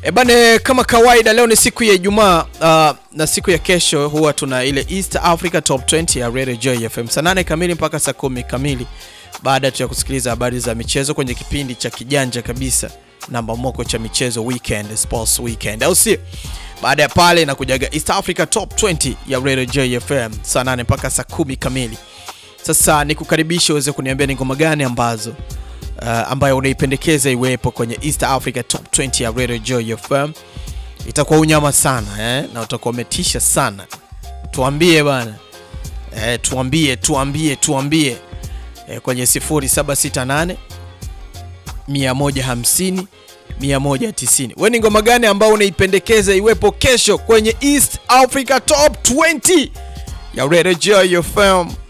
E bane, kama kawaida leo ni siku ya Ijumaa uh, na siku ya kesho huwa tuna ile East Africa Top 20 ya Radio Joy FM saa 8 kamili mpaka saa kumi kamili, baada tu ya kusikiliza habari za michezo kwenye kipindi cha kijanja kabisa namba moko cha michezo weekend sports weekend, au si? Baada ya pale inakujaga East Africa Top 20 ya Radio Joy FM saa 8 mpaka saa kumi kamili. Sasa nikukaribisha uweze kuniambia ni ngoma gani ambazo uh, ambayo unaipendekeza iwepo kwenye East Africa Top 20 ya Radio Joy FM. Itakuwa unyama sana eh? na utakuwa umetisha sana. Tuambie bana eh, tuambie tuambie tuambie eh, kwenye 0768 150 190. Wewe ni ngoma gani ambayo unaipendekeza iwepo kesho kwenye East Africa Top 20 ya Radio Joy FM?